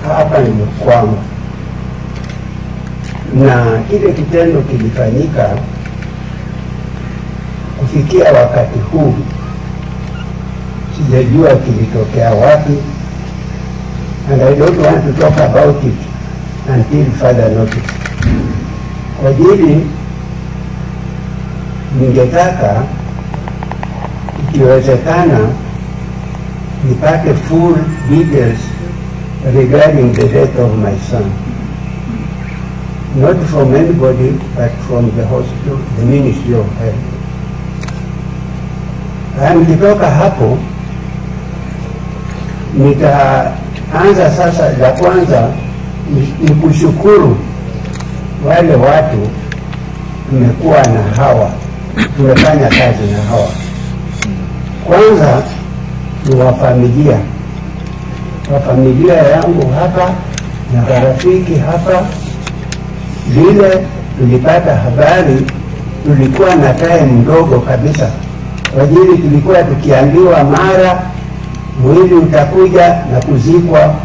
hapa nimekwama, na kile kitendo kilifanyika kufikia wakati huu, sijajua kilitokea wapi, and I don't want to talk about it until further notice. Kwa ajili ningetaka ikiwezekana nipate full details regarding the death of my son not from anybody but from the hospital, the Ministry of Health. Haya, nikitoka hapo nitaanza sasa. La kwanza ni- ni kushukuru wale watu tumekuwa na hawa, tumefanya kazi na hawa. Kwanza ni wafamilia, wafamilia yangu hapa na marafiki hapa. Vile tulipata habari, tulikuwa na time mdogo kabisa, kwa ajili tulikuwa tukiambiwa mara mwili utakuja na kuzikwa